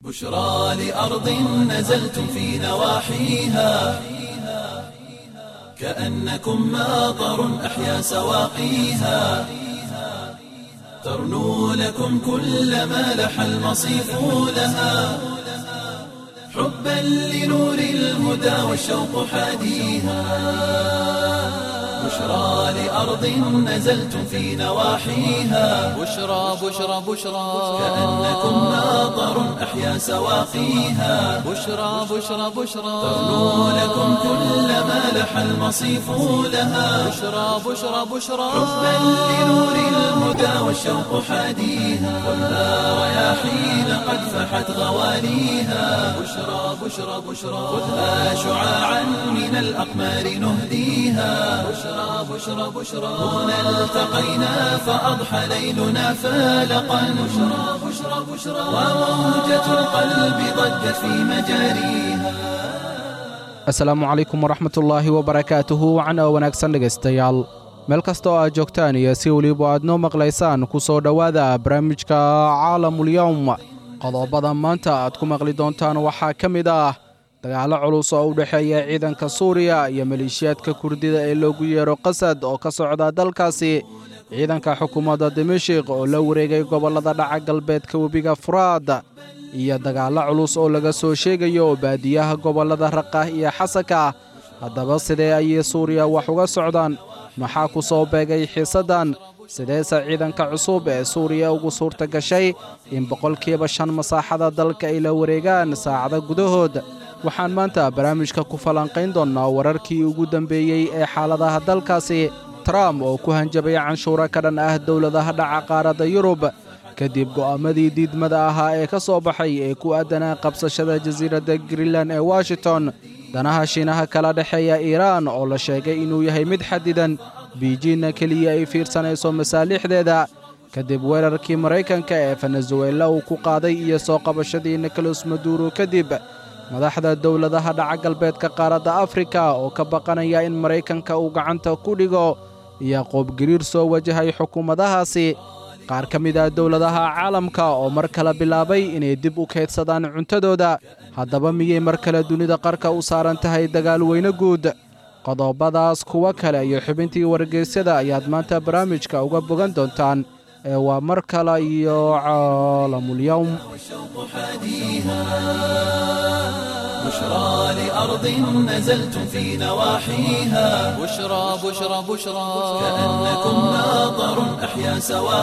بشرى لأرض نزلتم في نواحيها كأنكم ماطر أحيا سواقيها ترنو لكم كل ما لح المصيف لها حبا لنور الهدى والشوق حاديها بشرى لأرض نزلتم في نواحيها بشرى بشرى بشرى كأنكم ماطر أحيا سواقيها بشرى بشرى بشرى ترنو لكم كل ما لح المصيف لها بشرى بشرى بشرى حبا لنور الهدى والشوق حاديها خذها رياحين قد فحت غواليها بشرى بشرى بشرى خذها شعاعا من الأقمار نهديها بشرى بشرى بشرى هنا التقينا فأضحى ليلنا فالقا بشرى بشرى بشرى وموجة القلب ضجت في مجاريها asalaamu calaykum waraxmatullaahi wabarakaatuhu wacna wanaagsan dhegaystayaal meel kasta oo aad joogtaan iyo si weliba aad noo maqlaysaan ku soo dhowaada barnaamijka caalamulyowm qodobada maanta aad ku maqli doontaan waxaa ka mid ah dagaallo culus oo u dhexeeya ciidanka suuriya iyo maleeshiyaadka kurdida ee loogu yeero qasad oo ka socda dalkaasi ciidanka xukuumadda dimashik oo la wareegay gobollada dhaca galbeedka webiga furaad iyo dagaallo culus oo laga soo sheegayo baadiyaha gobollada raqah iyo xasanka haddaba sidee ayay suuriya wax uga socdaan maxaa ku soo beegay xiisaddan sideese ciidanka cusub ee suuriya ugu suurta gashay in boqolkiiba shan masaaxada dalka ay la wareegaan saacada gudahood waxaan maanta barnaamijka ku falanqayn doonnaa wararkii ugu dambeeyey ee xaaladaha dalkaasi trump oo ku hanjabay canshuuro ka dhan ah dowladaha dhaca qaaradda yurub kadib go'aamadii diidmada ahaa ee ka soo baxay ee ku aadanaa qabsashada jasiiradda greenland ee washington danaha shiinaha kala dhexeeya iiraan oo la sheegay inuu yahay mid xadidan biijinna keliya ay fiirsanayso masaalixdeeda kadib weerarkii maraykanka ee venezuela uu ku qaaday iyo soo qabashadii nicolas maduro kadib madaxda dowladaha dhaca galbeedka qaaradda afrika oo ka baqanaya in maraykanka uu gacanta ku dhigo iyo qoobgiriir soo wajahay xukuumadahaasi qaar ka mid ah dowladaha caalamka oo mar kale bilaabay inay dib u kaydsadaan cuntadooda haddaba miyay mar kale dunida qarka u saaran tahay dagaal weyne guud qodobadaas kuwo kale iyo xubintii wargeysyada ayaad maanta barnaamijka uga bogan doontaan ee waa mar kale iyo caalamulyowm والشوق حاديها بشرى لأرض نزلتم في نواحيها بشرى بشرى بشرى كأنكم ماطر أحيا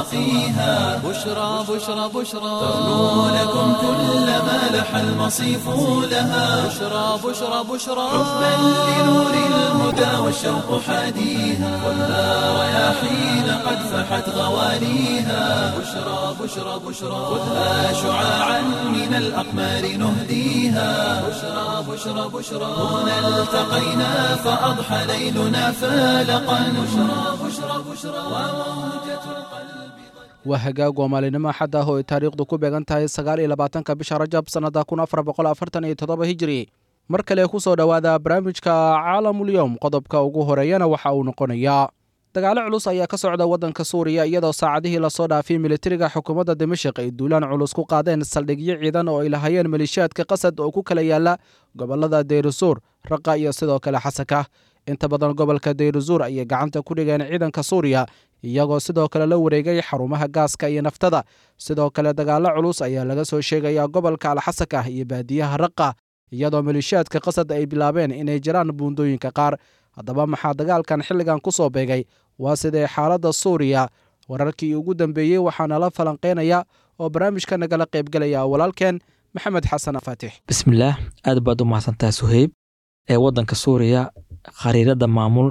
سواقيها بشرى بشرى بشرى ترنو لكم كل ما لح المصيف لها بشرى بشرى بشرى حبا لنور الهدى والشوق حاديها خذها رياحين قد فحت غواليها بشرى بشرى بشرى خذها شعاعا من الأقمار نهديها بشرى بشرى بشرى هنا التقينا فأضحى ليلنا فالقا بشرى بشرى بشرى وموجة القلب waa hagaag waa maalinimo axad ah oo ay taariikhdu ku beegan tahay sagaal iyo labaatanka bisha rajab sannada kun afar boqol afartan iyo toddoba hijiri mar kale ku soo dhowaada barnaamijka caalamulyowm qodobka ugu horeeyana waxa uu noqonayaa dagaalo culus ayaa ka socda waddanka suuriya iyadoo saacadihii lasoo dhaafay militariga xukuumadda dimashik ay duulaan culus ku qaadeen saldhigyo ciidan oo ay lahayeen maleeshiyaadka qasad oo ku kala yaala gobollada deyrusuur raqa iyo sidoo kale xasanka inta badan gobolka deyrusuur ayay gacanta ku dhigeen ciidanka suuriya iyagoo sidoo kale la wareegay xarumaha gaaska iyo naftada sidoo kale dagaallo culus ayaa laga soo sheegayaa gobolka alxasanka iyo baadiyaha raqa iyadoo maleeshiyaadka qasad ay bilaabeen inay jiraan buundooyinka qaar haddaba maxaa dagaalkan xilligan ku soo beegay waa sidee xaaladda suuriya wararkii ugu dambeeyey waxaana la falanqeynaya oo barnaamijka nagala qaybgelaya walaalkeen maxamed xasan faatix bismillaah aad baad u mahadsantaha suheyb ee waddanka suuriya khariirada maamul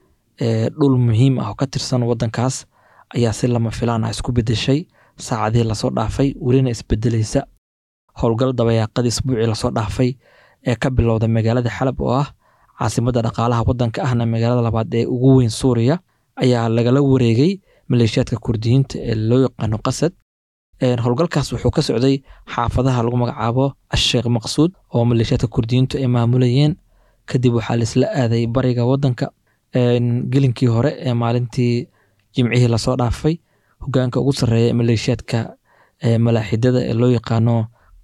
ee dhul muhiim ah oo ka tirsan waddankaas ayaa si lama filaan ah isku bedeshay saacadihii lasoo dhaafay welina isbedelaysa howlgal dabayaaqadii isbuucii lasoo dhaafay ee ka bilowda magaalada xalab oo ah caasimadda dhaqaalaha waddanka ahna magaalada labaad ee ugu weyn suuriya ayaa lagala wareegay maleeshiyaadka kurdiyiinta ee loo yaqaano qasad howlgalkaas wuxuu ka socday xaafadaha lagu magacaabo asheekh maqsuud oo maleeshiyaadka kurdiyiintu ay maamulayeen kadib waxaa laisla aaday bariga waddanka gelinkii hore ee maalintii jimcihii lasoo dhaafay hogaanka ugu sarreeya ee maleeshiyaadka malaaxidada ee loo yaqaano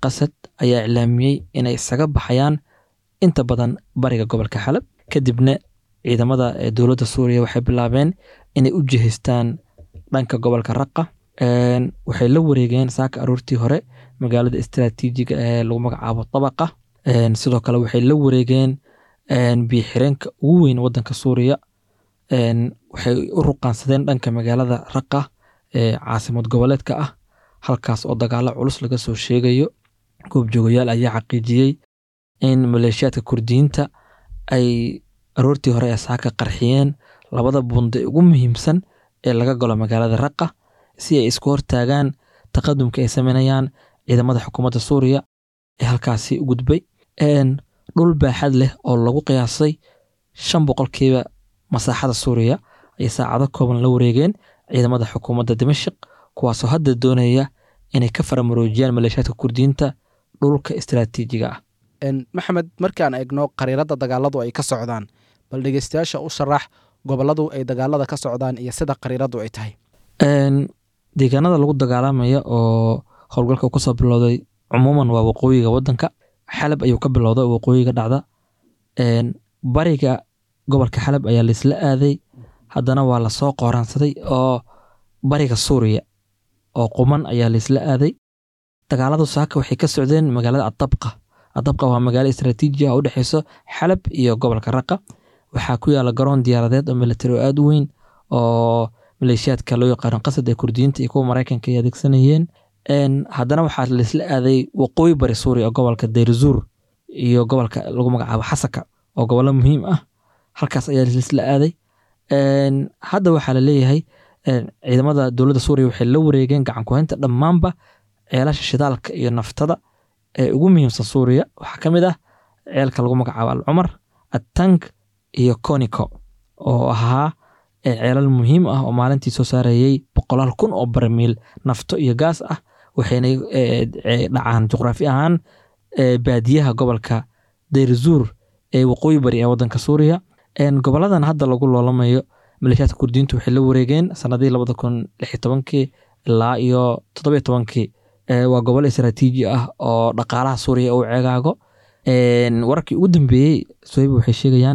qasad ayaa iclaamiyey inay isaga baxayaan inta badan bariga gobolka xalab kadibna ciidamada ee dowladda suuriya waxay bilaabeen inay u jihaystaan dhanka gobolka raqa Een, waxay la wareegeen saaka aroortii hore magaalada istiraatiijiga ee lagu magacaabo tabaqa Een, sidoo kale waxay la wareegeen een, biyo-xireenka ugu weyn wadanka suuriya Een, waxay u ruqaansadeen dhanka magaalada raqa ee caasimad goboleedka ah halkaas oo dagaalo culus laga soo sheegayo goobjoogayaal ayaa xaqiijiyey in maleeshiyaadka kurdiyiinta ay aroortii hore ee saaka qarxiyeen labada bundo ee ugu muhiimsan ee laga galo magaalada raqa si ay isku hortaagaan taqadumka ay sameynayaan ciidamada xukuumadda suuriya ee halkaasi u gudbay Een, dhul baaxad leh oo lagu qiyaasay shan boqolkiiba masaaxada suuriya ayay saacado kooban la wareegeen ciidamada xukuumadda dimashq kuwaasoo hadda doonaya inay ka faramaroojiyaan maleeshiyaadka kurdiyiinta dhulka istiraatiijiga ah Een, maxamed markaan eegno qariirada dagaaladu ay ka socdaan bal dhegeystayaasha u sharax goboladu ay dagaalada ka socdaan iyo sida qariiradu ay tahay Een, deegaanada lagu dagaalamaya oo howlgalka uu kasoo bilowday cumuuman waa waqooyiga wadanka xalab ayuu ka bilowday oo waqooyiga dhacda Een, bariga gobolka xalab ayaa laisla aaday haddana waa lasoo qooraansaday oo bariga suuriya oo quman ayaa laisla aaday dagaaladu saaka waxay ka socdeen magaalada adabqa adabqa waa magaalo istaraatiiji ah oo u dhexeyso xalab iyo gobolka raqa waxaa ku yaala garoon diyaaradeed oo militari oo aada u weyn oo maleeshiyaadka loo yaqaano qasad ee kurdiyiinta iyo kuwa maraykanka ay adeegsanayeen Een, haddana waxaa laisla aaday waqooyi bari suuriya oo gobolka deyrzuur iyo gobolka lagu magacaabo xasaka oo gobollo muhiim ah halkaas ayaa laisla aaday Een, hadda waxaa la leeyahay een, ciidamada dowladda suuriya waxay la wareegeen gacan ku-haynta dhammaanba ceelasha shidaalka iyo naftada ee ugu muhiimsan suuriya waxaa ka mid ah ceelka lagu magacaabo alcumar attank iyo conico oo ahaa ee ceelal muhiim ah oo maalintii soo saarayay boqolaal kun oo barmiil nafto iyo gaas ah waxayna eh, eh, dhacaan juqraafi ahaan eh, baadiyaha gobolka deyrzuur ee waqooyi bari ee wadanka suuriya Een, goboladan hadda lagu loolamayo maleeshiyaadka kurdiyiintu waxay la wareegeen sanadihii labada kun lix iyo tobankii ilaa iyo toddobiyo tobankii Ee, waa gobol istaraatiiji ah oo dhaqaalaha suuriya uu ceegaago Een, wararkii ugu dambeeyey sohiba waxay sheegayaan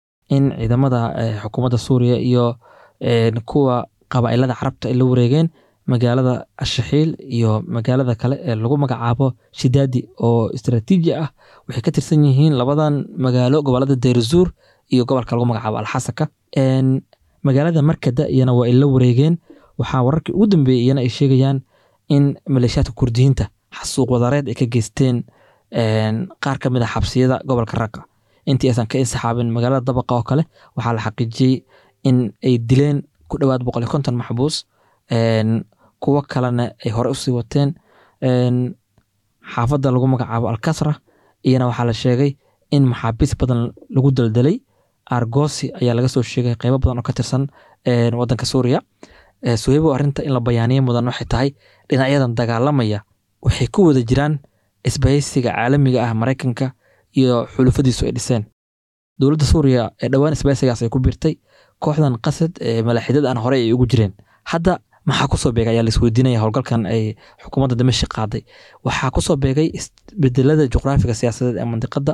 in ciidamada eh, xukuumadda suuriya iyo een, kuwa qabaa'ilada carabta ay la wareegeen magaalada ashaxiil iyo magaalada kale ee lagu magacaabo shidaadi oo istaraatiiji ah waxay ka tirsan yihiin labadan magaalo gobolada deyrzuur iyo gobolka lagu magacaabo alxasaka Een, magaalada markada iyana waa ay la wareegeen waxaa wararkii ugu dambeeyey iyana ay sheegayaan in maleeshiyaadka kurdiyiinta xasuuq wadareed ay ka geysteen een, qaar ka mid a xabsiyada gobolka raqa intii aysan ka insaxaabin magaalada dabaqa oo kale waxaa la xaqiijiyey in ay dileen ku dhowaad boqol iyo konton maxbuus Een, kuwo kalena ay hore usii wateen Een, xaafadda lagu magacaabo alkasra iyana waxaa la sheegay in maxaabiis badan lagu daldalay argosi ayaa laga soo sheegay qeybo badan oo ka tirsan een, wadanka suuriya Ee, suhaybo arrinta in la bayaaniyo mudan waxay tahay dhinacyadan dagaalamaya waxay ku wada jiraan isbahaysiga caalamiga ah maraykanka iyo xulufadiisu ay dhiseen dowladda suuriya ee dhowaan isbahaysigaas ay ku biirtay kooxdan qasad ee malaaxidada aan horey ay ugu jireen hadda maxaa kusoo beegay ayaa laisweydiinaya howlgalkan ay xukuumadda dimashq qaaday waxaa kusoo beegay isbedelada juqraafiga siyaasadeed ee mandiqada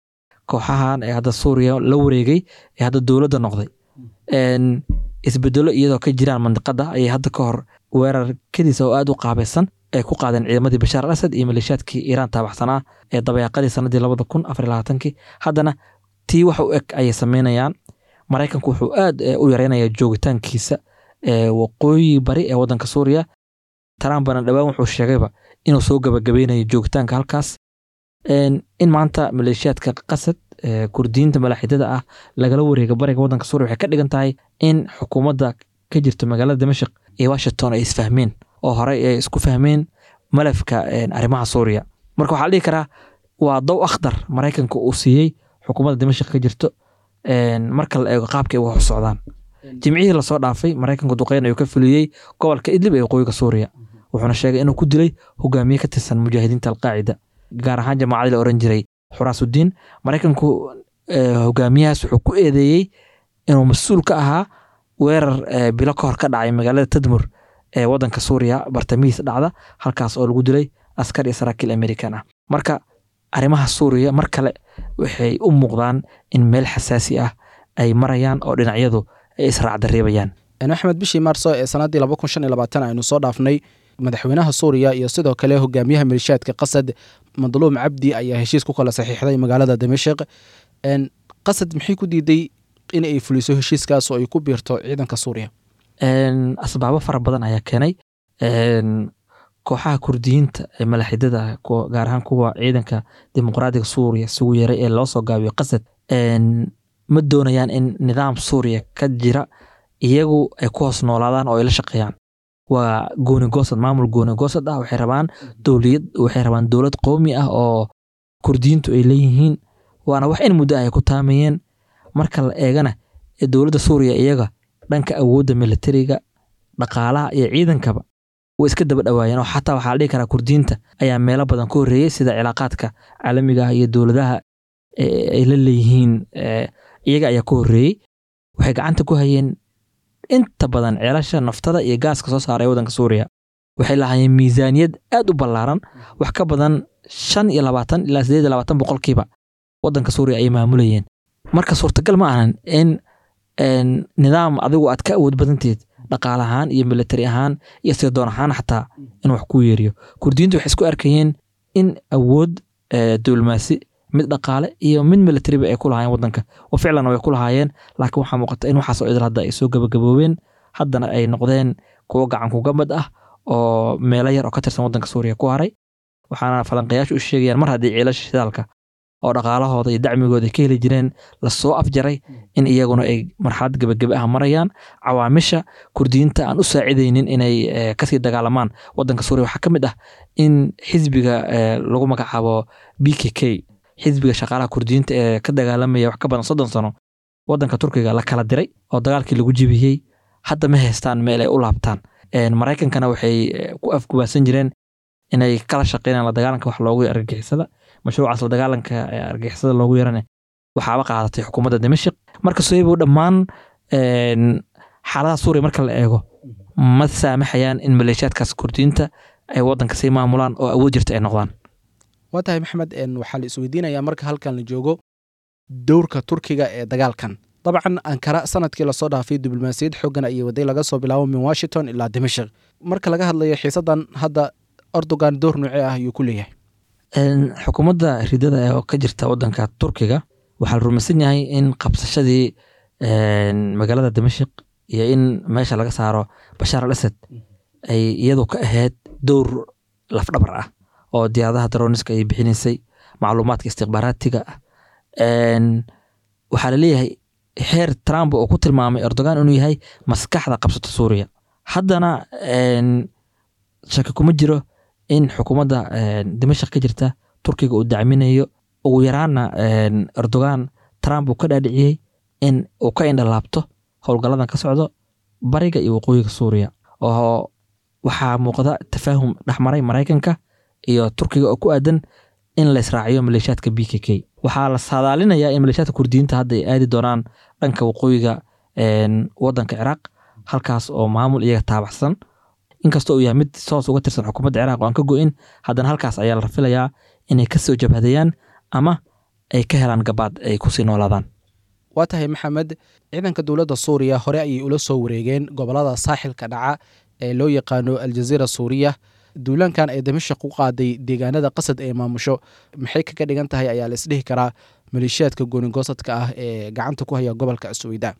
kooxahan ee hadda suuriya la wareegay ee hadda dowladda noqday Een, isbedelo iyadoo ka jiraan mandiqada ayay hadda ka hor weerar kadiisa oo aada u qaabaysan ay ku qaadeen ciidamadii bashaar al asad iyo maleeshiyaadkii iiraan taabaxsanaa ee dabayaaqadii sanadii labada kun afar iyo labaatankii haddana tii wax u eg ayay sameynayaan maraykanku wuxuu aad eh, u yareynayaa joogitaankiisa ee waqooyi bari ee wadanka suuriya trumpna dhowaan wuxuu sheegayba inuu soo gabagabeynayo joogitaanka halkaas Een, in maanta maleeshiyaadka qasad ee kurdiyiinta malaaxidada ah lagala wareega bariga wadanka suuriya waxay ka dhigan tahay in xukuumadda ka jirta magaalada dimashq iyo washington ay isfahmeen oo horey ay isku fahmeen malafka een, arrimaha suuriya marka waxaa la dhihi karaa waa dow akhdar maraykanka uu siiyey xukuumadda dimashq ka jirto een, marka la eego qaabka ay wax u socdaan jimcihii lasoo dhaafay maraykanku duqeyn ayuu ka fuliyey gobolka idlib ee waqooyiga suuriya wuxuuna sheegay inuu ku dilay hogaamiye ka tirsan mujaahidiinta alqaacida gaar ahaan jamaacadii la oran jiray xuraasudiin maraykanku eh, hogaamiyahaas wuxuu ku eedeeyey inuu mas-uul ka ahaa weerar eh, bilo ka hor ka dhacay magaalada tadmur ee wadanka suuriya bartamihiisa dhacda halkaas oo lagu dilay askar iyo saraakiil amerikan ah marka arrimaha suuriya mar kale waxay u muuqdaan in meel xasaasi ah ay marayaan oo dhinacyadu ay israacdareebayaan axmed bishii maarso ee sannaddii laba kun shan iyo labaatan aynu soo dhaafnay madaxweynaha suuriya iyo sidoo kale hogaamiyaha malishaadka qasad madluum cabdi ayaa heshiis ku kala saxiixday magaalada damashik qasad maxay ku diiday in ay fuliso heshiiskaas oo ay ku biirto ciidanka suuriya asbaabo fara badan ayaa keenay kooxaha kurdiyiinta ee malaxidada gaar ahaan kuwa ciidanka dimuqraadiga suuriya isugu yeeray ee loo soo gaabiyo qasad ma doonayaan in nidaam suuriya ka jira iyagu ay ku hoos noolaadaan oo ay la shaqeeyaan waa goonigoosad maamul goonigoosad ah waxay rabaan dowliyad waxay rabaan dowlad qowmi ah oo kurdiyiintu ay leeyihiin waana wax in muddo ay ku taamayeen marka la eegana dowladda suuriya iyaga dhanka awoodda militariga dhaqaalaha iyo ciidankaba way iska daba dhawaayeen oo xataa waxaa la dhihi karaa kurdiyiinta ayaa meelo badan ka horreeyey sida cilaaqaadka caalamiga ah iyo dowladaha ay la leeyihiin iyaga ayaa ka horreeyey waxay gacanta ku hayeen inta badan ceelasha naftada iyo gaaska soo saaray waddanka suuriya waxay lahaayeen miisaaniyad aad u ballaaran wax ka badan shan iyo labaatan ilaa sideed iyo labaatan boqolkiiba waddanka suuriya ay maamulayeen marka suurtagal ma ahan in nidaam adigu aad ka awood badanteed dhaqaale ahaan iyo militari ahaan iyo sirdoon ahaan xataa in wax ku yeeriyo kurdiyiintu waxay isku arkayeen in awood diblomaasi mid dhaqaale iyo mid militariba ay ku lahaayeen waddanka oo ficlanna way ku lahaayeen laakiin waxaa muuqata in waxaasoo idil hadda ay soo gabagaboobeen haddana ay noqdeen kuwo gacan kugamad ah oo meelo yar oo ka tirsan waddanka suuriya ku haray waxaana falanqayaashu u sheegayaan mar haddii ciilasha shidaalka oo dhaqaalahooda iyo dacmigooda ay ka heli jireen lasoo afjaray in iyaguna ay marxalad gebagebe ah marayaan cawaamisha kurdiyiinta aan u saacidaynin inay kasii dagaalamaan waddanka suuriya waxaa ka mid ah in xisbiga lagu magacaabo b k k xisbiga shaqaalaha kurdiyiinta ee ka dagaalamaya wax ka badan soddon sano waddanka turkiga la kala diray oo dagaalkii lagu jibiyey hadda ma haystaan meel ay u laabtaan maraykankana waxay ku afgubaasan jireen inay kala shaqeynaan la dagaalanka wax loogu argagixisada mashruucaas la dagaalanka argagixisada loogu yarane waxaaba qaadatay xukuumadda dimashik marka soybow dhammaan xaaladaha suuriya marka la eego ma saamaxayaan in maleeshiyaadkaas kurdiyiinta ay waddanka sii maamulaan oo awood jirta ay noqdaan waa tahay maxamed waxaa la isweydiinayaa marka halkan la joogo dowrka turkiga ee dagaalkan dabcan ankara sanadkii lasoo dhaafay diblomaasiyad xoogan ayay waday laga soo bilaabo min washington ilaa dimashik marka laga hadlayo xiisadan hadda erdogan door noocee ah ayuu ku leeyahay xukuumadda ridada oo ka jirta waddanka turkiga waxaa la rumaysan yahay in qabsashadii magaalada dimashik iyo in meesha laga saaro bashaar al asad ay iyadu ka ahayd dowr lafdhabar ah oo diyaaradaha daroniska ay bixinaysay macluumaadka istikhbaaraatiga ah waxaa laleeyahay xeer trump oo ku tilmaamay erdogan inuu yahay maskaxda qabsata suuriya haddana shaki kuma jiro in xukuumadda dimashik ka jirta turkiga uu dacminayo ugu yaraana erdogan trump uu ka dhaadhiciyey in uu ka indhalaabto howlgalladan ka socdo bariga iyo waqooyiga suuriya oo waxaa muuqda tafaahum dhexmaray maraykanka iyo turkiga oo ku aadan in la israaciyo maleeshiyaadka b k k waxaa la saadaalinayaa in maleeshiyaadka kurdiyiinta hadda ay aadi doonaan dhanka waqooyiga waddanka ciraaq halkaas oo maamul iyaga taabacsan inkastoo uu yahay mid soos uga tirsan xukuumadda ciraaq oo aan ka go-in haddana halkaas ayaa la rafilayaa inay kasoo jabhadeeyaan ama ay ka helaan gabaad ay kusii noolaadaan waa tahay maxamed ciidanka dowladda suuriya hore ayay ula soo wareegeen gobolada saaxilka dhaca ee loo yaqaano aljaziira suuriya duulaankan ay damashik u qaaday deegaanada qasad ee maamusho maxay kaga dhigan tahay ayaa la isdhihi karaa maleeshiyaadka goonigoosadka ah ee gacanta ku haya gobolka suweyda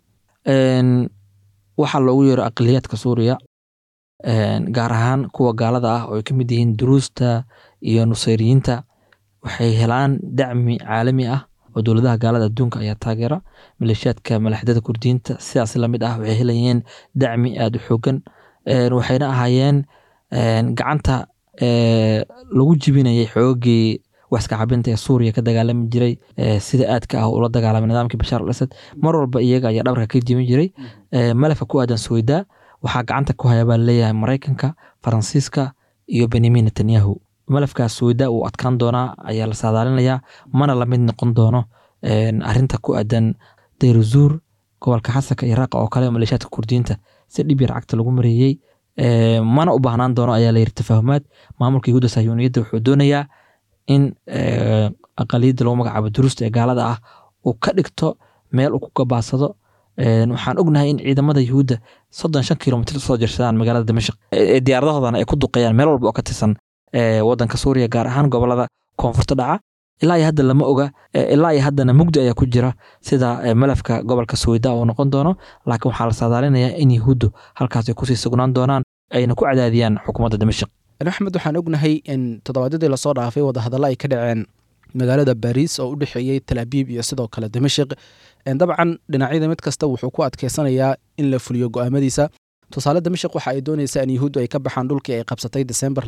waxaa loogu yeero aqliyaadka suuriya gaar ahaan kuwa gaalada ah oo ay ka mid yihiin duruusta iyo nusayriyiinta waxay helaan dacmi caalami ah oo dowladaha gaalada adduunka ayaa taageera maleeshiyaadka malaxdada kurdiyiinta sidaas lamid ah waxay helayeen dacmi aada u xoogan waxayna ahaayeen gacanta lagu jibinayay xoogii waxska cabinta ee suuriya ka dagaalami jiray sida aadka ah ula dagaalamay nidaamkii bashaar al asad mar walba iyaga ayaa dhabarka ka jibin jiray malafka ku aadan suweydaa waxaa gacanta ku haya baa laleeyahay maraykanka faransiiska iyo benyamin netanyahu malafkaas suweydaa uu adkaan doonaa ayaa la saadaalinayaa mana lamid noqon doono arinta ku aadan dayruzuur gobolka xasanka iyo raaqa oo kale maleeshiyaadka kurdiyiinta si dhib yar cagta lagu mareeyey Eh, mana u baahnaan doono ayaa la yiri tafaahumaad maamulka yahuudda sahyuuniyadda wuxuu doonayaa in eh, aqaliyadda lagu magacaabo durusta ee gaalada ah uu ka dhigto meel uu ku gabaadsado Eh, waxaan ognahay in ciidamada yahuudda soddon shan kilomitr usoo jirsadaan magaalada dimashq ee diyaaradahoodana ay ku duqeeyaan meel walba oo ka tirsan eh, wadanka suuriya gaar ahaan gobolada koonfurta dhaca ilaa iyo hadda lama oga eh, ilaa iyo haddana mugdi ayaa ku jira sida eh, malafka gobolka suweyda uu noqon doono laakiin waxaa la saadaalinayaa in yahuuddu halkaas ay kusii sugnaan doonaan ayna ku cadaadiyaan xukuumadda dimashq axmed waxaan ognahay in toddobaadyadii lasoo dhaafay wadahadallo ay ka dhaceen magaalada baariis oo u dhexeeyey talaabiib iyo sidoo kale dimashik dabcan dhinacyada mid kasta wuxuu ku adkeysanayaa in la fuliyo go'aamadiisa tusaale dimashik waxa ay doonaysaa in yahuuddu ay ka baxaan dhulkii ay qabsatay desembar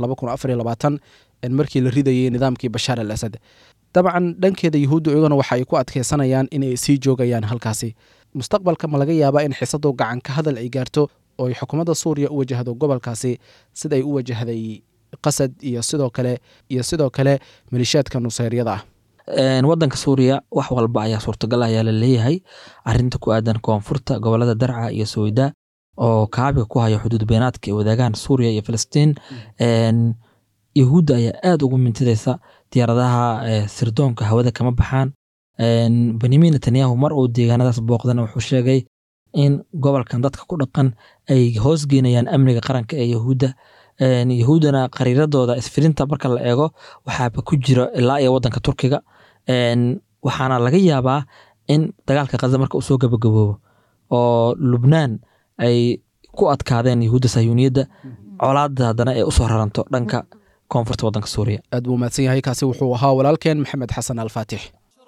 markii la ridayey nidaamkii bashaar al asad dabcan dhankeeda yahuuddu iyaguna waxa ay ku adkeysanayaan inay sii joogayaan halkaasi mustaqbalka ma laga yaabaa in xisadu gacan ka hadal ay gaarto oo ay xukuumadda suuriya u wajahdo gobolkaasi siday u wajahday qasad iyo sidoo kale iyo sidoo kale malishaadka nuseyryada ah Een, wadanka suuriya wax walba ayaa suurtagal ayaa la leeyahay arinta ku aadan koonfurta gobolada darca iyo sowida oo kaabiga ku haya xuduud beenaadka ay wadaagaan suuriya iyo filistiin Een, yahuudda ayaa aad ugu mintidaysa diyaaradaha eh, sirdoonka hawada kama baxaan Een, benyamin netanyahu mar uu deegaanadaas booqdana wuxuu sheegay in gobolkan dadka ku dhaqan ay hoosgeynayaan amniga qaranka ee yahuudda Een, yahuuddana qariiradooda isfirinta marka la eego waxaaba ku jira ilaa iyo wadanka turkiga Een, waxaana laga yaabaa in dagaalka khaza marka uu soo gabagaboobo oo lubnaan ay ku adkaadeen yahuudda sahyuuniyadda colaadda haddana ay usoo raranto dhanka koonfurta wadanka suuriya aad buu mahadsan yahay kaasi wuxuu ahaa walaalkeen maxamed xasan alfaatix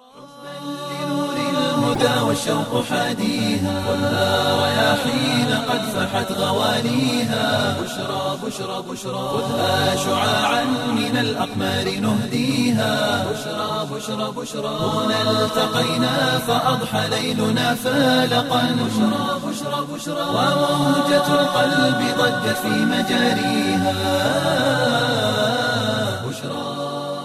لنور الهدى والشوق حاديها خذها رياحين قد فحت غواليها بشرى بشرى بشرى خذها شعاعا من الأقمار نهديها بشرى بشرى بشرى هنا التقينا فأضحى ليلنا فالقا بشرى بشرى بشرى وموجة القلب ضجت في مجاريها بشرى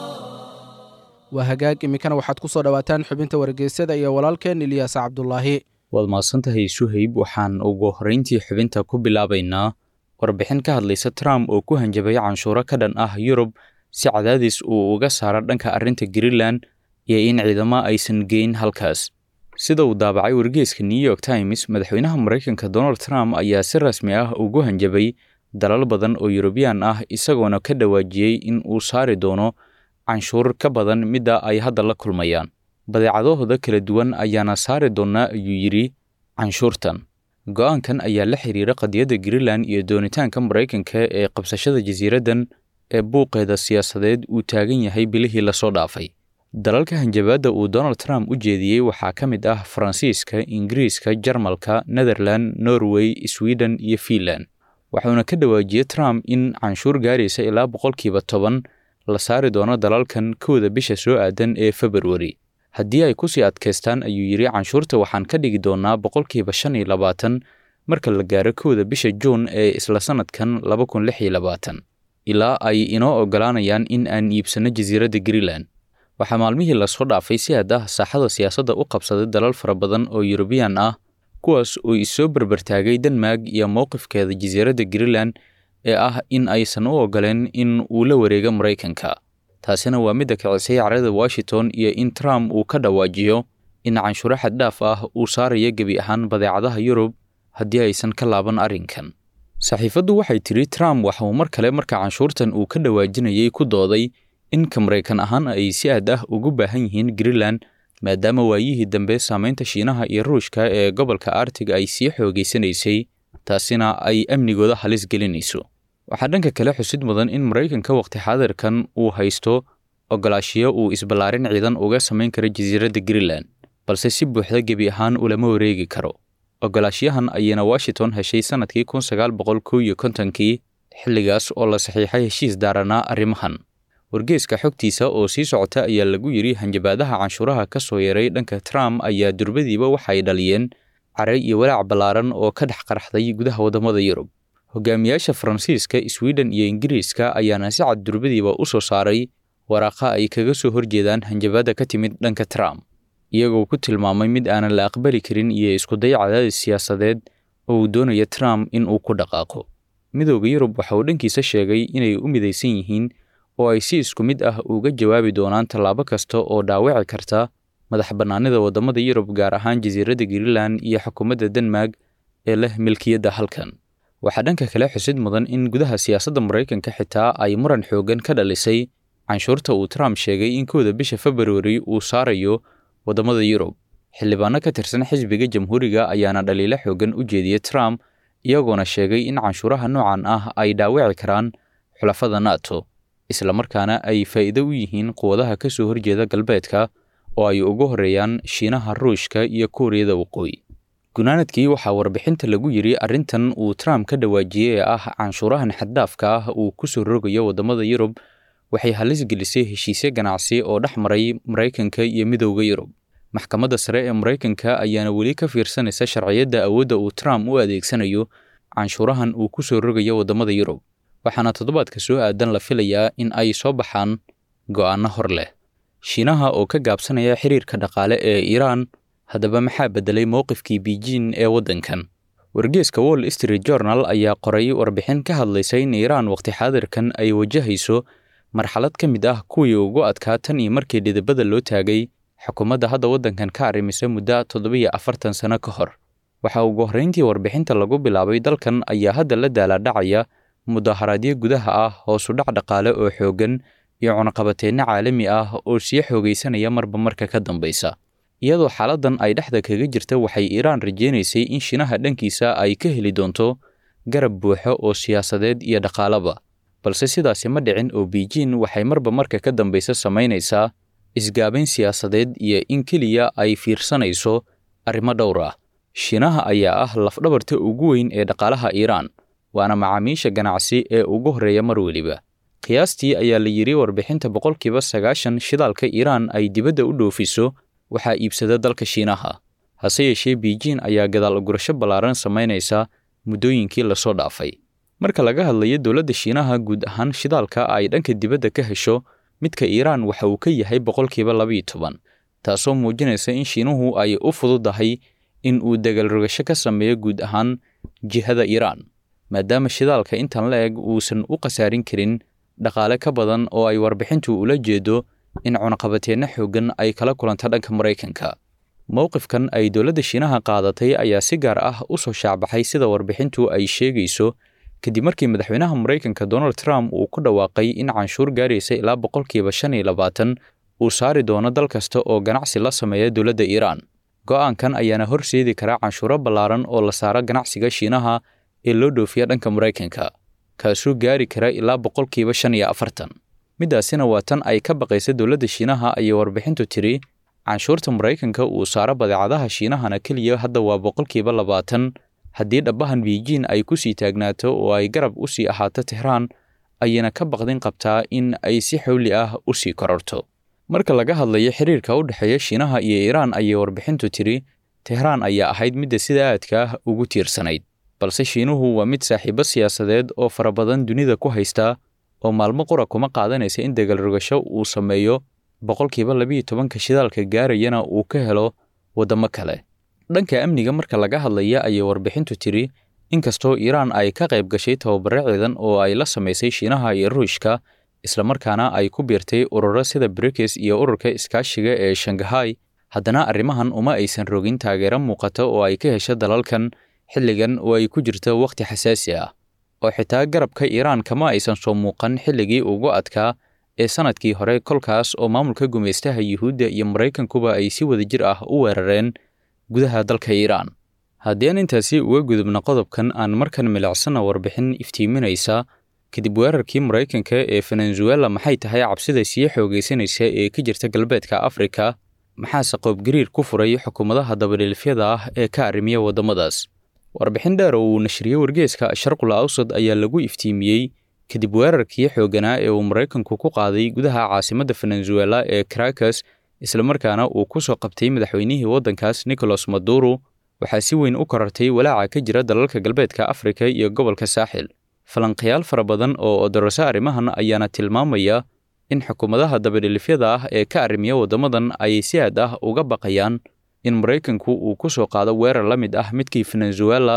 waa hagaag iminkana waxaad ku soo dhowaataan xubinta wargeysyada iyo walaalkeen ilyaas cabdulaahi waad mahadsantahay suhayb waxaan ugu horrayntii xubinta ku bilaabaynaa warbixin ka hadlaysa trump oo ku hanjabay canshuuro ka dhan ah yurub si cadaadis uu uga saaro dhanka arrinta greenland iyo in ciidamo aysan geyn halkaas sida uu daabacay wargeyska new york times madaxweynaha maraykanka donald trump ayaa si rasmi ah ugu hanjabay dalal badan oo yurubiyaan ah isagoona ka dhawaajiyey in uu saari doono canshuur ka badan midda ay hadda la kulmayaan badeecadahooda kala duwan ayaana saari doonaa ayuu yidhi canshuurtan go'aankan ayaa la xiriira qadiyadda greenland iyo doonitaanka maraykanka ee qabsashada jasiiraddan ee buuqeeda siyaasadeed uu taagan yahay bilihii lasoo dhaafay dalalka hanjabaadda uu donald trump u jeediyey waxaa ka mid ah faransiiska ingiriiska jarmalka netherland norway sweden iyo fiinland waxuuna ka dhawaajiyey trump in canshuur gaaraysa ilaa boqolkiiba toban la saari doono dalalkan kowda bisha soo aadan ee februari haddii ay ku sii adkaystaan ayuu yidhi canshuurta waxaan ka dhigi doonaa boqolkiiba shan iyo labaatan marka la gaaro kowda bisha juun ee isla sannadkan laba kun lix iyo labaatan ilaa ay inoo oggolaanayaan in aan iibsanno jasiiradda greenland waxaa maalmihii lasoo dhaafay si aad ah saaxada siyaasadda u qabsaday dalal fara badan oo yurubiyaan ah kuwaas oo isoo berbertaagay denmark iyo mowqifkeeda jasiiradda greenland ee ah in aysan u oggoleen in uu la wareego maraykanka taasina waa midda kicisay carada washington iyo in trump uu ka dhawaajiyo in canshuuro xaddhaaf ah uu saarayo gebi ahaan badeecadaha yurub haddii aysan ka laaban arrinkan saxiifaddu waxay tidhi trump waxa uu mar kale marka canshuurtan uu ka dhawaajinayay ku dooday in ka maraykan ahaan ay si aad ah ugu baahan yihiin greenland maadaama waayihii dambe saamaynta shiinaha iyo ruushka ee gobolka artig ay sii xoogaysanaysay taasina ay amnigooda halis gelinayso waxaa dhanka kale xusid mudan in maraykanka waqti xaadirkan uu haysto ogolaashiyo uu isballaarin ciidan uga samayn karo jasiiradda greenland balse si buuxda gebi ahaan ulama wareegi karo ogolaashiyahan ayayna washington heshay sannadkii kun sagaal boqol kow iyo kontonkii xilligaas oo la saxiixay heshiis daaranaa arrimahan wargeeska xogtiisa oo sii socota ayaa lagu yidhi hanjabaadaha canshuuraha ka soo yaray dhanka trump ayaa durbadiiba waxay dhaliyeen caray iyo walaac ballaaran oo ka dhex qarxday gudaha waddamada yurub hogaamiyaasha faransiiska sweden iyo ingiriiska ayaana si cad durbadiiba u soo saaray waraaqa ay kaga soo horjeedaan hanjabaadda ka timid dhanka trump iyagoo ku tilmaamay mid aanan la aqbali karin iyo iskuday cadaadis siyaasadeed oo uu doonayo trump in uu ku dhaqaaqo midooda yurub waxa uu dhankiisa sheegay inay u midaysan yihiin oo ay si isku mid ah uga jawaabi doonaan tallaabo kasta oo dhaawici karta madax bannaanida waddamada yurub gaar ahaan jasiiradda greenland iyo xukuumadda denmark ee leh milkiyadda halkan waxaa dhanka kale xusid mudan in gudaha siyaasadda maraykanka xitaa ay muran xooggan ka dhalisay canshuurta uu trump sheegay in kowda bisha februari uu saarayo waddamada yurub xildhibaano ka tirsan xisbiga jamhuuriga ayaana dhaliilo xooggan u jeediyey trump iyagoona sheegay in canshuuraha noocan ah ay dhaawici karaan xulafada nato islamarkaana ay faa'iido u yihiin quwadaha ka soo horjeeda galbeedka oo ay ugu horreeyaan shiinaha ruushka iyo kuuriyada waqooyi gunaanadkii waxaa warbixinta lagu yidhi arrintan uu trump ka dhawaajiyey ee ah canshuurahan xaddaafka ah uu ku soo rogayo waddamada yurub waxay halis gelisay heshiisyo ganacsi oo dhex maray maraykanka iyo midowda yurub maxkamadda sare ee maraykanka ayaana weli ka fiirsanaysa sharciyadda awoodda uu trump u adeegsanayo canshuurahan uu ku soo rogayo waddamada yurub waxaana toddobaadka soo aadan la filayaa in ay soo baxaan go'aanno hor leh shiinaha oo ka gaabsanaya xiriirka dhaqaale ee iiraan haddaba maxaa beddelay mowqifkii biijin ee waddankan wargeeska wall street journal ayaa qoray warbixin ka hadlaysa in iiraan waqti xaadirkan ay wajahayso marxalad ka mid ah kuwii ugu adkaa tan iyo markii dhidibada loo taagay xukuumadda hadda waddankan ka arrimisa muddo toddobiyo afartan sano ka hor waxaa ugu horrayntii warbixinta lagu bilaabay dalkan ayaa hadda la daalaadhacaya mudaharaadyo gudaha ah hoosu dhac dhaqaale oo xooggan iyo cunaqabateenno caalami ah oo sii xoogaysanaya marba marka ka dambaysa iyadoo xaaladdan ay dhexda kaga jirta waxay iiraan rajaynaysay in shiinaha dhankiisa ay ka heli doonto garab buuxo oo siyaasadeed iyo dhaqaalaba balse sidaasi ma dhicin oo biijin waxay marba marka ka dambaysa samaynaysaa isgaabayn siyaasadeed iyo in keliya ay fiirsanayso arrimo dhowr ah shiinaha ayaa ah lafdhabarta ugu weyn ee dhaqaalaha iiraan waana macaamiisha ganacsi ee ugu horreeya mar weliba qiyaastii ayaa la yidhi warbixinta boqolkiiba sagaashan shidaalka iiraan ay dibadda u dhoofiso waxaa iibsada dalka shiinaha hase yeeshee biijin ayaa gadaal ugurasho ballaaran samaynaysa muddooyinkii lasoo dhaafay marka laga hadlayo dowladda shiinaha guud ahaan shidaalka ay dhanka dibadda ka hesho midka iiraan waxa uu ka yahay boqolkiiba labiiyo toban taasoo muujinaysa in shiinuhu ay u fududahay in uu dagaalrogasho ka sameeyo guud ahaan jihada iiraan maadaama shidaalka intan la eg uusan u khasaarin karin dhaqaale ka badan oo ay warbixintu ula jeedo in cunaqabateenno xooggan ay kala kulanta dhanka maraykanka mowqifkan ay dowladda shiinaha qaadatay ayaa si gaar ah u soo shaacbaxay sida warbixintu ay sheegayso kadib markii madaxweynaha maraykanka donald trump uu ku dhawaaqay in canshuur gaaraysa ilaa boqolkiiba shan iyo labaatan uu saari doono dal kasta oo ganacsi la sameeya dowladda iiraan go'aankan ayaana horseedi karaa canshuuro ballaaran oo la saaro ganacsiga shiinaha ee loo dhoofiya dhanka maraykanka kaasuu gaari kara ilaa boqolkiiba shan iyo afartan middaasina waa tan ay ka baqaysa dowladda shiinaha ayay warbixintu tiri canshuurta maraykanka uu saaro badeecadaha shiinahana keliya hadda waa boqolkiiba labaatan haddii dhabbahan biijin ay ku sii taagnaato oo ay garab u sii ahaato tehraan ayayna ka baqdin qabtaa in ay si xowli ah u sii kororto marka laga hadlayo xiriirka u dhexeeya shiinaha iyo iiraan ayay warbixintu tiri tehraan ayaa ahayd midda sida aadka ah ugu tiirsanayd balse shiinuhu waa mid saaxiibo siyaasadeed oo fara badan dunida ku haysta oo maalmo qura kuma qaadanaysa in dagaalrogasho uu sameeyo boqolkiiba labiiyo tobanka shidaalka gaarayana uu ka helo waddamo kale dhanka amniga marka laga hadlaya ayay warbixintu tiri inkastoo iiraan ay ka qayb gashay tababaro ciidan oo ay la samaysay shiinaha iyo ruushka islamarkaana ay ku biirtay ururo sida brikes iyo ururka iskaashiga ee shangahay haddana arrimahan uma aysan rogin taageero muuqata oo ay ka hesho dalalkan xilligan oo ay ku jirto wakhti xasaasi ah oo xitaa garabka iiraan kama aysan soo muuqan xilligii ugu adkaa ee sannadkii hore kolkaas oo maamulka gumaystaha yuhuudda iyo maraykankuba ay si wadajir ah u weerareen gudaha dalka iiraan haddii aan intaasi uga gudubna qodobkan aan markan milicsana warbixin iftiiminaysa kadib weerarkii maraykanka ee venezuela maxay tahay cabsida sii xoogaysanaysa ee ka jirta galbeedka afrika maxaase qoobgariir ku furay xukuumadaha dabadhiilfyada ah ee ka arrimiya waddamadaas warbixin dheer oo uu nashriyey wargeeska sharqul awsad ayaa lagu iftiimiyey kadib weerarkii xoogganaa ee uu maraykanku ku qaaday gudaha caasimadda venezuela ee caracas islamarkaana uu ku soo qabtay madaxweynihii waddankaas nicolas maduro waxaa si weyn u korartay walaaca ka jira dalalka galbeedka afrika iyo gobolka saaxil falanqayaal fara badan oo odoroso arrimahan ayaana tilmaamaya in xukuumadaha dabadhilifyada ah ee ka arrimiya waddamadan ay si aad ah uga baqayaan in maraykanku uu ku soo qaado weerar la mid ah midkii venezuela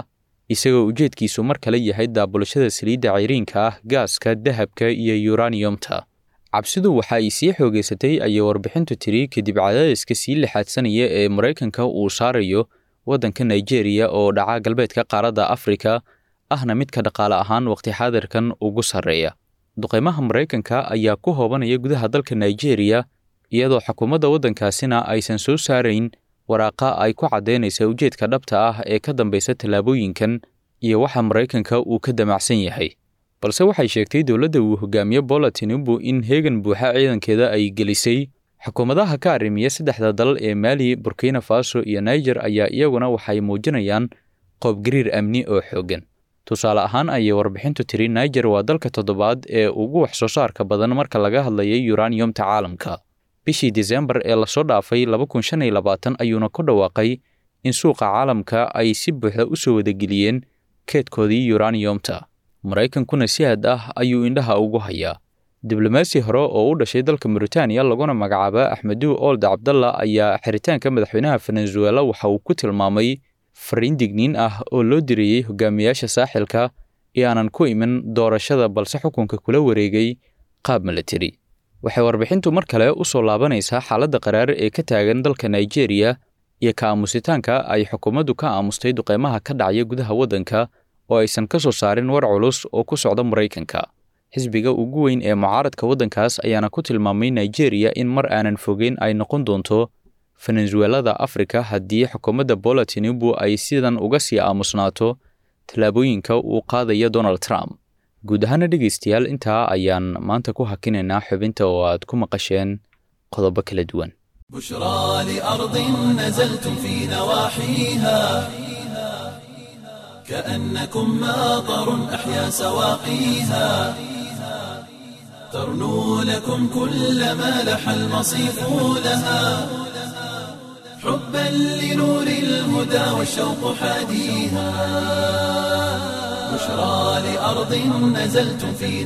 isagoo ujeedkiisu mar kale yahay daabulashada saliidda cayriinka ah gaaska dahabka iyo yuraniyomta cabsidu waxa ay sii xoogeysatay ayay warbixintu tiri kadib cadaadiska sii lixaadsanaya ee maraykanka uu saarayo waddanka nigeria oo dhaca galbeedka qaaradda afrika ahna midka dhaqaale ahaan waqti xaadirkan ugu sarreeya duqeymaha maraykanka ayaa ku hoobanaya gudaha dalka nigeria iyadoo xukuumadda waddankaasina aysan soo saarayn waraaqa ay ku caddaynaysa ujeedka dhabta ah ee ka dambaysa tallaabooyinkan iyo waxa maraykanka uu ka damacsan yahay balse waxay sheegtay dowladda uu hogaamiye bola tinubu in heegan buuxa ciidankeeda ay gelisay xukuumadaha ka arrimiya saddexda dal ee maali burkina faso iyo niger ayaa iyaguna waxay muujinayaan qoobgariir amni oo xooggan tusaale ahaan ayay warbixintu tiri niger waa dalka toddobaad ee ugu wax soo saarka badan marka laga hadlayay yuraniyomta caalamka bishii disembar ee lasoo dhaafay ayuuna ku dhawaaqay in suuqa caalamka ay si buuxda u soo wadageliyeen keedkoodii yuraniyomta maraykankuna si had ah ayuu indhaha ugu hayaa diblomaasi hore oo u dhashay dalka mauritaniya laguna magacaaba axmedu old cabdalla ayaa xiritaanka madaxweynaha venezuela waxa uu ku tilmaamay fariin digniin ah oo loo diriyey hogaamiyaasha saaxilka ee aanan ku iman doorashada balse xukunka kula wareegay qaab milatari waxay warbixintu mar kale u soo laabanaysaa xaaladda qaraar ee ka taagan dalka nigeria iyo ka aamusitaanka ay xukuumaddu ka aamustay duqeymaha ka dhacaya gudaha waddanka oo aysan ka soo saarin war culus oo ku socda maraykanka xisbiga ugu weyn ee mucaaradka waddankaas ayaana ku tilmaamay nigeria in mar aanan fogeyn ay noqon doonto venezuelada afrika haddii xukuumadda bola tinubu ay sidan uga sii aamusnaato tallaabooyinka uu qaadaya donald trump guud ahaana dhegaystayaal intaa ayaan maanta ku hakinaynaa xubinta oo aad ku maqasheen qodobo kala duwan بشرى لأرض نزلتم في نواحيها كأنكم ماطر أحيا سواقيها ترنو لكم كل ما لح المصيف لها حبا لنور الهدى والشوق حاديها بشرى لأرض نزلتم في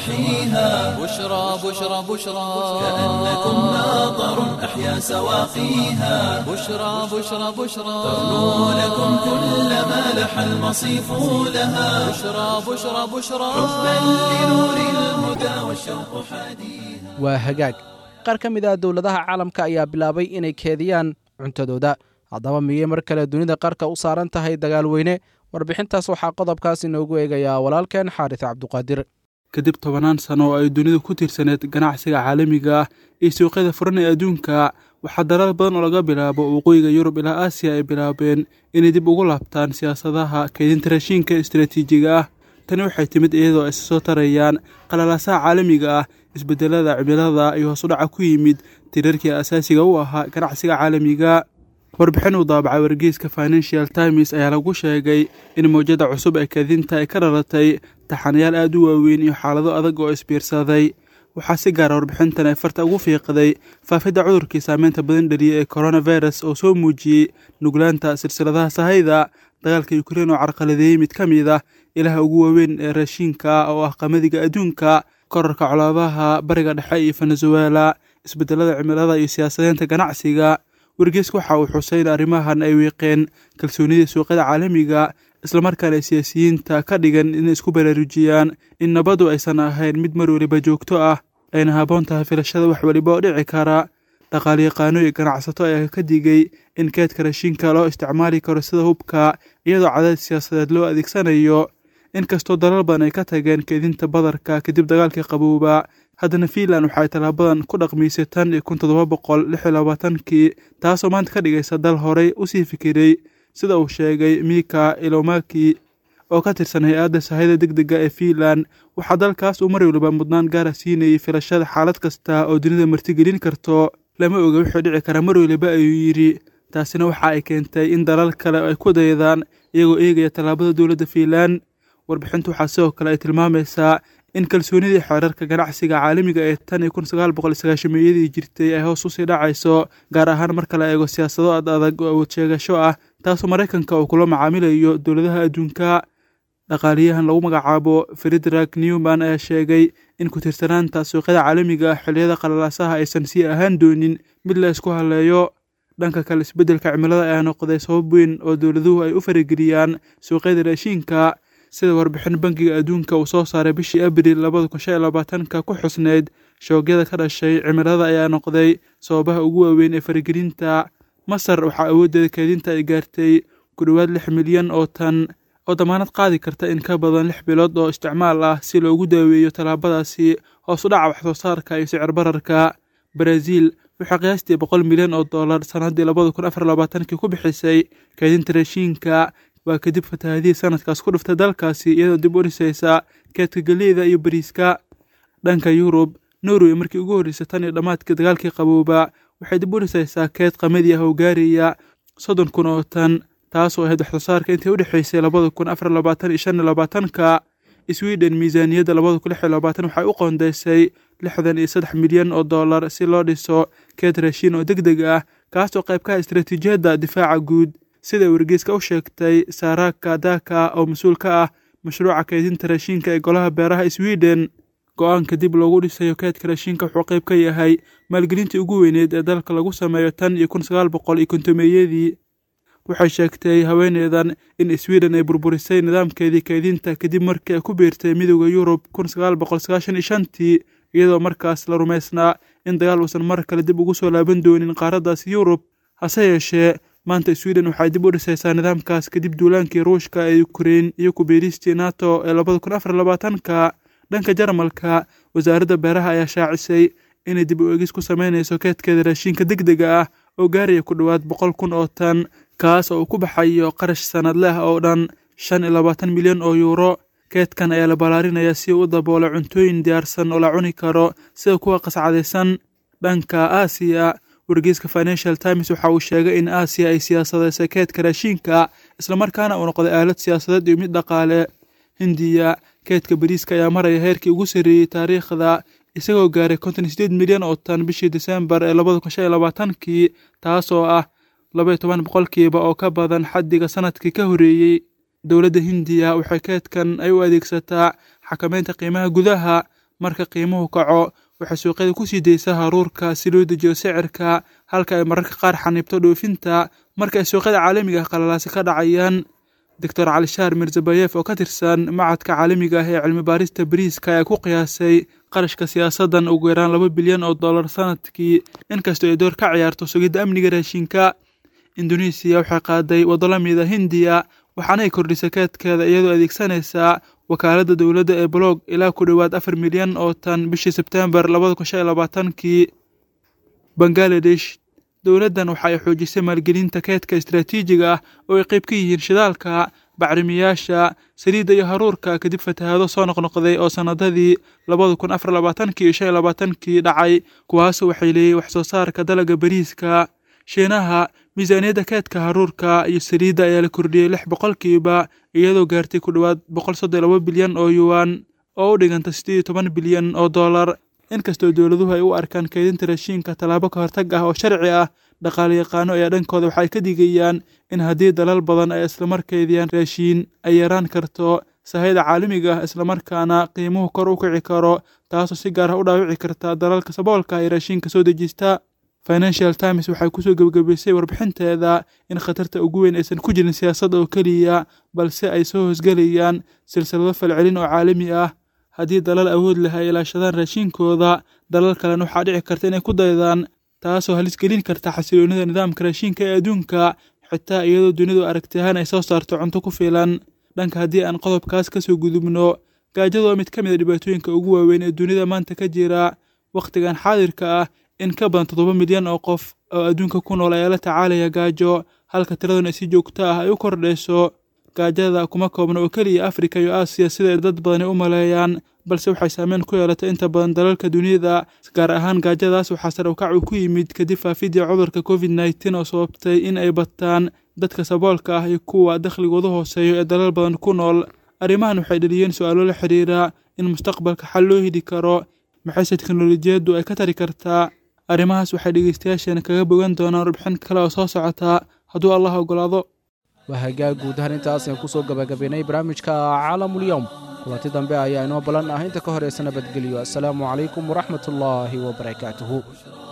نواحيها بشرى بشرى بشرى كأنكم ماطر أحيا سواقيها بشرى بشرى بشرى ترنو لكم كل ما لح المصيف لها بشرى بشرى بشرى حبا لنور الهدى والشوق حديها waa hagaag qaar ka mid ah dowladaha caalamka ayaa bilaabay inay keediyaan cuntadooda haddaba miyey mar kale dunida qarka u saaran tahay dagaal weyne warbixintaas waxaa qodobkaas inoogu eegayaa walaalkeen xaaris cabduqaadir kadib tobanaan sano oo ay dunidu ku tiirsaneed ganacsiga caalamiga ah iyo suuqyada furan ee adduunka waxaa dalal badan oo laga bilaabo waqooyiga yurub ilaa aasiya ay bilaabeen inay dib ugu laabtaan siyaasadaha kaydinta raashiinka istaraatiijiga ah tani waxay timid iyadoo ay soo tarayaan qalalaasaha caalamiga ah isbedelada cimilada iyo hoos u dhaca ku yimid tirarkii asaasiga u ahaa ganacsiga caalamiga warbixin uu daabacay wargeyska financial times ayaa lagu sheegay in mawjada cusub ee kadinta ay ka dhalatay taxanayaal aada u waaweyn iyo xaalado adag oo isbiirsaday waxaa si gaara warbixintan ay farta ugu fiiqday faafidda cudurkii saameynta badan dhaliyay ee coronavirus oo soo muujiyey nuglaanta silsiladaha sahayda dagaalka ukrein oo carqaladeeyey mid ka mid ah ilaha ugu waaweyn ee raashiinka oo ah qamadiga adduunka korarka colaabaha bariga dhexe iyo venezuela isbedelada cimilada iyo siyaasadeynta ganacsiga wargeysku waxa uu xusay in arrimahan ay wiiqeen kalsoonidii suuqyada caalamiga islamarkaana siyaasiyiinta ka dhigan inay isku baraarujiyaan in nabadu aysan ahayn mid mar weliba joogto ah ayna haboon tahay filashada wax weliba oo dhici kara dhaqaalyaqaano iyo ganacsato ayaa ka digay in keedka rashiinka loo isticmaali karo sida hubka iyadoo cadaad siyaasadeed loo adeegsanayo inkastoo dalal badan ay ka tageen keedinta badarka kadib dagaalkii qabowba haddana fiinland waxaay tallaabadan ku dhaqmiysay tan iyo kun toddoba boqol lix iyo labaatankii taasoo maanta ka dhigaysa dal horey usii fikiray sida uu sheegay mika ilomaki oo ka tirsan hay-adda sahayda deg dega ee fiinland waxaa dalkaas uu mar waliba mudnaan gaara siinayay filashada xaalad kasta oo dunida martigelin karto lama oga wuxuu dhici karaa mar waliba ayuu yidhi taasina waxa ay keentay in dalal kale ay ku daydaan iyagoo eegaya tallaabada dowladda fiinland warbixintu waxaa sidoo kale ay tilmaamaysaa in kalsoonidii xeerarka ganacsiga caalamiga ee tan iyo kun sagaal boqol sagaashameeyadii jirtay ay hoos usii dhacayso gaar ahaan marka la eego siyaasado ad adag oo awood sheegasho ah taasoo maraykanka uu kula macaamilayo dowladaha adduunka dhaqaaliyahan lagu magacaabo fredrak newman ayaa sheegay in ku-tiirsanaanta suuqyada caalamiga ah xilliyada qalalaasaha aysan sii ahaan doonin mid la isku haleeyo dhanka kale isbeddelka cimilada ayaa noqday sabab weyn oo dowladuhu ay u farageliyaan suuqyada raashiinka sida warbixin bangiga adduunka uu soo saaray bishii abril labada kun shan iyo labaatanka ku xusneyd shoogyada ka dhashay cimilada ayaa noqday sababaha ugu waaweyn ee faragelinta masar waxaa awooddeeda keedinta ay gaartay ku dhowaad lix milyan oo tan oo damaanad qaadi karta in ka badan lix bilood oo isticmaal ah si loogu daaweeyo tallaabadaasi hoos u dhaca waxsoo saarka iyo sicir bararka baraaziil waxaa qiyaastii boqol milyan oo dollar sannaddii labada kun afar labaatankii ku bixisay keedinta raashiinka waa kadib fatahaadihii sanadkaas ku dhuftay dalkaasi iyadoo dib u dhisaysa keedka geleyda iyo bariiska dhanka yurub norway markii ugu horreysay tan iyo dhammaadkii dagaalkii qabooba waxay dib u dhisaysaa keed qamadi ah oo gaaraya soddon kun oo tan taasoo ahayd waxsoosaarka intii u dhexaysay labada kun afar labaatan iyo shan iyo labaatanka sweden miisaaniyadda labada kun lix iyo labaatan waxay u qoondeysay lixdan iyo saddex milyan oo dollar si loo dhiso keed raashiin oo deg deg ah kaasoo qayb ka ah istaraatiijiyadda difaaca guud sida wargeyska u sheegtay saaraka daka oo mas-uul ka ah mashruuca keydinta raashiinka ee golaha beeraha sweden go-aanka dib loogu dhisayo keedka raashiinka wuxuu qayb ka yahay maalgelintii ugu weyneed ee dalka lagu sameeyo tan iyo kun sagaal boqol iyo kontomeeyadii waxay sheegtay haweeneydan in sweden ay burburisay nidaamkeedii keydinta kadib markii ay ku biirtay midooda yurub kun sagaal boqol sagaashan iyo shantii iyadoo markaas la rumaysnaa in dagaal uusan mar kale dib ugu soo laaban doonin qaaraddaasi yurub hase yeeshee maanta sweden waxay dib u dhisaysaa nidaamkaas kadib duulaankii ruushka ee ukrein iyo kubiiristii nato ee labada kun afar labaatanka dhanka jarmalka wasaaradda beeraha ayaa shaacisay inay dib u egis ku sameynayso keedkeeda raashiinka deg dega ah oo gaaraya ku dhowaad boqol kun oo tan kaas oo uu ku baxayo qarash sanadle ah oo dhan shan iyo labaatan milyan oo yuuro keedkan ayaa la ballaarinayaa si uu u daboolo cuntooyin diyaarsan oo la cuni karo sida kuwa qascadaysan dhanka aasiya wargeyska financial times waxa uu sheegay in aasiya ay siyaasadeysay keedka raashiinka islamarkaana uu noqday aalad siyaasadeed iyo mid dhaqaale hindiya keedka bariiska ayaa maraya heerkii ugu sarreeyey taariikhda isagoo gaaray konton iyo sideed milyan oo tan bishii disembar ee labada kun shan iyo labaatankii taasoo ah laba iyo toban boqolkiiba oo ka badan xaddiga sanadkii ka horreeyey dowladda hindiya waxay keedkan ay u adeegsataa xakameynta qiimaha gudaha marka qiimuhu kaco waxay suuqyada ku sii daysaa haruurka si loo dejiyo sicirka halka ay mararka qaar xaniibto dhoofinta marka ay suuqyada caalamiga ah qalalaasi ka dhacayaan doctor calishaar mirzabayef oo ka tirsan macadka caalamiga ah ee cilmi baarista bariiska ayaa ku qiyaasay qarashka siyaasaddan ugu yaraan laba bilyan oo dollar sanadkii inkastoo ay door ka ciyaarto sugidda amniga raashinka indonesiya waxay qaaday waddo la mida hindiya waxaana ay kordhisay keedkeeda iyadoo adeegsanaysaa wakaaladda dowladda ee blog ilaa ku dhowaad afar milyan oo tan bishii sebtembar labada kun shan iyo labaatankii bangaladesh dowladdan waxa ay xoojisay maalgelinta keedka istaraatiijiga ah oo ay qayb ka yihiin shidaalka bacrimiyaasha saliidda iyo haruurka kadib fatahaado soo noqnoqday oo sannadadii labada kun afar labaatankii iyo shan iyo labaatankii dhacay kuwaasu waxay leeyihin wax soo saarka dalagga bariiska shiinaha miisaaniyadda keedka haruurka iyo saliidda ayaa la kordhiyey lix boqolkiiba iyadoo gaartay ku dhowaad boqol soddon laba bilyan oo yuwan oo u dhiganta siddeed iyo toban bilyan oo dollar inkastoo dowladuhu ay u arkaan keydinta raashiinka tallaabo ka hortag ah oo sharci ah dhaqaale yaqaano ayaa dhankooda waxay ka digayaan in haddii dalal badan ay islamarkeediyaan raashiin ay yaraan karto sahayda caalamiga ah islamarkaana qiimuhu kor u kici karo taasoo si gaar ah u dhaawici karta dalalka saboolka ee raashiinka soo dejista financial times waxay kusoo gebagabaysay warbixinteeda in khatarta ugu weyn aysan ku jirin siyaasad oo keliya balse ay soo hoosgelayaan silsilado falcelin oo caalami ah haddii dalal awood leh ay ilaashadaan raashiinkooda dalal kalena waxaa dhici karta inay ku daydaan taasoo halis gelin karta xasiloonida nidaamka raashiinka ee adduunka xitaa iyadoo dunidu aragti ahaan ay soo saarto cunto ku filan dhanka haddii aan qodobkaas kasoo gudubno gaajadu waa mid ka mid a dhibaatooyinka ugu waaweyn ee dunida maanta ka jira wakhtigan xaadirka ah in ka badan toddoba milyan oo qof oo adduunka ku nool ayaa la tacaalaya gaajo halka tiraduna si joogto ah ay u kordhayso gaajada kuma koobna oo keliya afrika iyo aasiya sida ay dad badani u maleeyaan balse waxay saameyn ku yeelatay inta badan dalalka dunida gaar ahaan gaajadaas waxaa sare ukac uu ku yimid kadib faafidii cudurka covid nneteen oo sababtay in ay bataan dadka saboolka ah iyo kuwa dakhligoodu hooseeyo ee dalal badan ku nool arrimahan waxay dhaliyeen su-aalo la xiriira in mustaqbalka xal loo heli karo maxayse teknolojiyaddu ay ka tari kartaa arrimahaas waxay dhegeystayaasheena kaga bogan doonaan warbixin kale oo soo socotaa hadduu allah ogolaado waa hagaag guud ahaan intaas aan kusoo gabagabaynay barnaamijka caalamulyowm kulanti dambe ayaa inoo ballan ah inta ka horeysa nabadgelyo assalaamu calaykum waraxmat ullaahi wabarakaatuhu